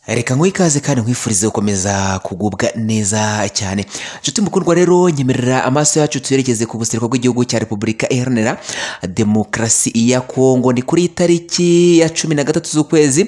reka nguhe ikaze kandi nkwifurize gukomeza kugubwa neza cyane inshuti mukundwa rero nyemerera amaso yacu tuyerekeze ku buseruko bw'igihugu cya repubulika iharanira demokarasi ya kongo ni kuri tariki ya cumi na gatatu z'ukwezi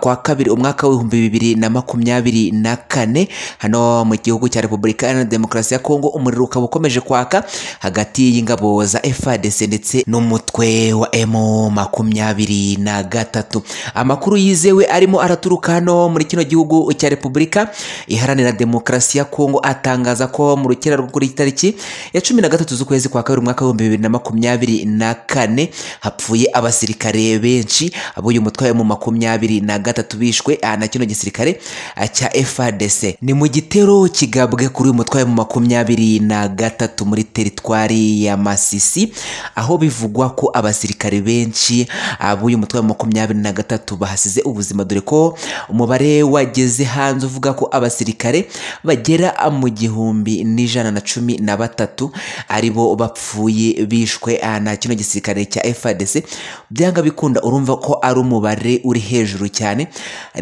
kwa kabiri umwaka w'ibihumbi bibiri na makumyabiri na kane hano mu gihugu cya repubulika iharanira demokarasi ya kongo umuriro ukaba ukomeje kwaka hagati y'ingabo za fadc ndetse n'umutwe wa emu makumyabiri na gatatu amakuru yizewe arimo araturuka hano muri kino gihugu cya repubulika iharanira demokarasi ya kongo atangaza ko mu rukera rwo kuri tariki ya cumi na gatatu z'ukwezi kwa kabiri umwaka w'ibihumbi bibiri na makumyabiri na kane hapfuye abasirikare benshi ab'uyu mutwe wa mu makumyabiri na gatatu bishwe aha na kino gisirikare ah, cya FARDC ni mu gitero kigabwe kuri uyu mutwe wa mu makumyabiri na gatatu muri teritwari ya Masisi aho bivugwa ko abasirikare benshi ah, b'uyu mutwe wa makumyabiri na gatatu bahasize ubuzima dore ko umubare wageze hanze uvuga ko abasirikare bagera mu gihumbi n'ijana na cumi na batatu aribo bapfuye bishwe aha na kino gisirikare cya FARDC byanga bikunda urumva ko ari umubare uri hejuru cyane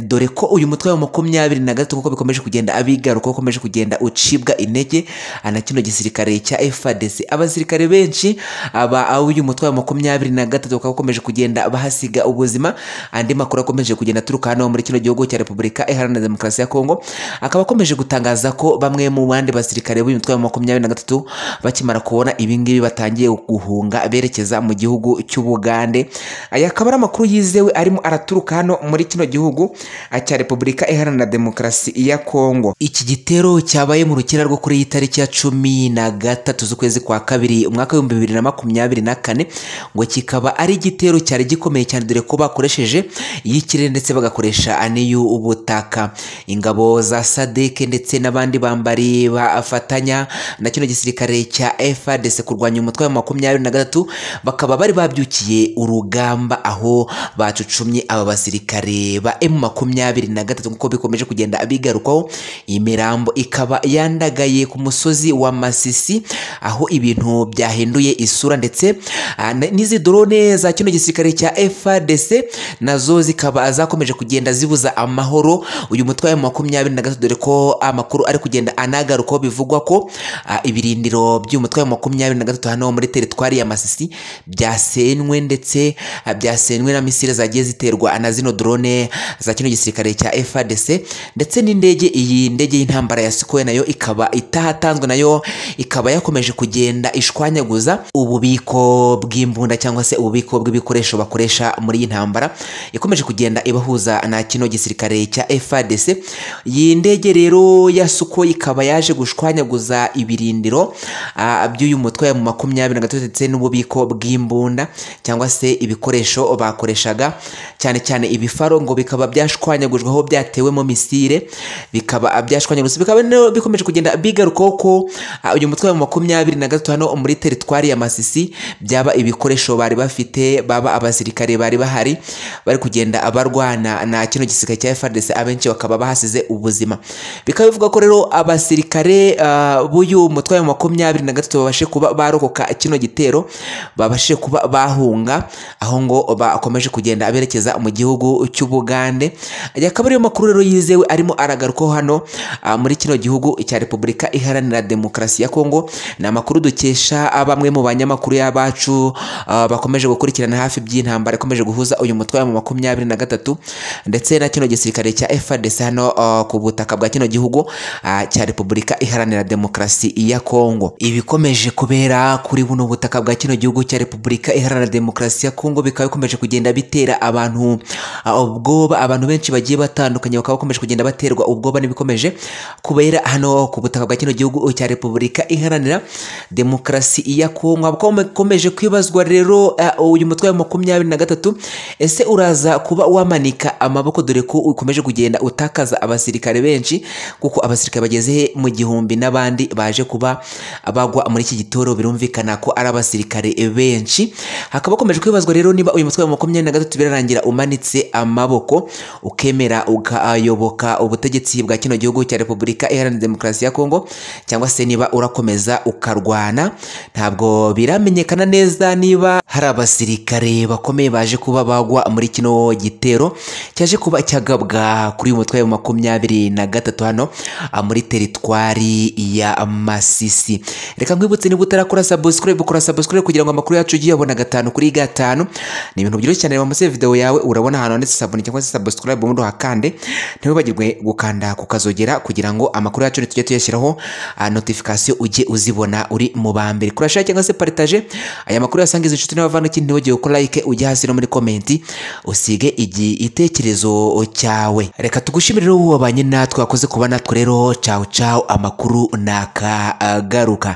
dore ko uyu mutwe wa makumyabiri na gatatu kuko bikomeje kugenda abigaruka ukomeje kugenda ucibwa intege aha na kino gisirikare cya FARDC abasirikare benshi aba uyu mutwe wa makumyabiri na gatatu ukaba ukomeje kugenda bahasiga ubuzima andi makuru akomeje kugenda aturuka hano muri kino gihugu cya repubulika iharanira demokarasi ya kongo akaba akomeje gutangaza ko bamwe mu bandi basirikare b'uyu mutwe wa makumyabiri na gatatu bakimara kubona ibingibi batangiye guhunga berekeza mu gihugu cy'ubugande aya akaba ari amakuru yizewe arimo araturuka hano muri kino gihugu ah, cya repubulika iharanira demokarasi ya kongo iki gitero cyabaye mu rukera rwo kuri iyi tariki ya cumi na gatatu z'ukwezi kwa kabiri umwaka w'ibihumbi bibiri na makumyabiri na kane ngo kikaba ari igitero cyari gikomeye cyane dore ko bakoresheje iy'ikirere ndetse bagakoresha n'iy'ubutaka ingabo za sadeke ndetse n'abandi bambari bafatanya na kino gisirikare cya FARDC kurwanya umutwe wa makumyabiri na gatatu bakaba bari babyukiye urugamba aho bacucumye aba basirikare ba M makumyabiri na gatatu nk'uko bikomeje kugenda bigarukaho imirambo ikaba yandagaye ku musozi wa Masisi aho ibintu byahinduye isura ndetse ah, n- n'izi drone za kino gisirikare cya FARDC nazo zikaba zakomeje kugenda zibuza amahoro uyu mutwe wa makumyabiri na gatatu dore ko amakuru ari kugenda anagarukaho bivugwa ko ah, ibirindiro by'umutwe wa makumyabiri na gatatu hano muri teritwari ya Masisi byasenywe ndetse ah, byasenywe na misile zagiye ziterwa na zino drone za kino gisirikare cya FARDC ndetse n'indege iyi ndege y'intambara ya Sukhoi nayo ikaba itahatanzwe nayo ikaba yakomeje kugenda ishwanyaguza ububiko bw'imbunda cyangwa se ububiko bw'ibikoresho bakoresha muri iyi ntambara yakomeje kugenda ibahuza na kino gisirikare cya FARDC iyi ndege rero ya Sukhoi ikaba yaje gushwanyaguza ibirindiro ah, by'uyu mutwe wa mu makumyabiri na gatatu ndetse n'ububiko bw'imbunda cyangwa se ibikoresho bakoreshaga cyane cyane ibifaro ngo bikaba byashwanyagujwe aho byatewemo misire bikaba byashwanyagurutse bikaba rero bikomeje kugenda bigarukaho ko ah, uyu mutwe wa makumyabiri na gatatu hano muri teritwari ya Masisi byaba ibikoresho bari bafite baba abasirikare bari bahari bari kugenda barwana na kino gisirikare cya FARDC abenshi bakaba bahasize ubuzima bikaba bivuga ko rero abasirikare ah, b'uyu mutwe wa makumyabiri na gatatu babashe kuba barokoka kino gitero babashe kuba bahunga aho ngo bakomeje kugenda berekeza mu gihugu cy'ubugande aya akaba ariyo makuru rero yizewe arimo aragarukaho hano ah, muri kino gihugu cya repubulika iharanira demokarasi ya kongo ni amakuru dukesha ah, bamwe mu banyamakuru y'abacu ah, bakomeje gukurikirana hafi by'intambara ikomeje guhuza uyu mutwe wa makumyabiri na gatatu ndetse na kino gisirikare cya FARDC hano ah, ku butaka bwa kino gihugu ah, cya repubulika iharanira demokarasi ya kongo ibikomeje kubera kuri buno butaka bwa kino gihugu cya repubulika iharanira demokarasi ya kongo bikaba bikomeje kugenda bitera abantu ah, ubwoba abantu benshi bagiye batandukanye bakaba bakomeje kugenda baterwa ubwoba n'ibikomeje kubera hano ku butaka bwa kino gihugu cya repubulika iharanira demokarasi ya kongo Hakaba hakomeje kwibazwa rero ah, uyu mutwe wa makumyabiri na gatatu ese uraza kuba wamanika amaboko dore ko ukomeje kugenda utakaza abasirikare benshi kuko abasirikare bageze mu gihumbi n'abandi baje kuba bagwa muri iki gitoro birumvikana ko ari abasirikare benshi hakaba hakomeje kwibazwa rero niba uyu mutwe wa makumyabiri na gatatu birarangira umanitse amaboko ukemera ukayoboka ubutegetsi bwa kino gihugu cya repubulika iharanira demokarasi ya kongo cyangwa se niba urakomeza ukarwana ntabwo biramenyekana neza niba hari abasirikare bakomeye baje kuba bagwa muri kino gitero cyaje kuba cyagabwa kuri uyu mutwe wa makumyabiri na gatatu hano ah, muri teritwari ya masisi reka nkwibutse niba utarakora subscribe ukora subscribe kugira ngo amakuru yacu ujye uyabona gatanu kuri gatanu ni ibintu byoroshye cyane wamaze video yawe urabona ahantu handitse sabone cyangwa se subscribe ubundi uhakande ntiwibagirwe gukanda ku kazogera kugira ngo amakuru yacu tujye tuyashyiraho ah, notification ujye uzibona uri mu ba mbere kora share cyangwa se partage aya makuru yasangiza inshuti n'abavandimwe ntiwigire gukora like ujye hasi no muri komenti usige igitekerezo cyawe reka tugushimire rero wabanye natwe wakoze kuba natwe rero cawu cawu amakuru naka garuka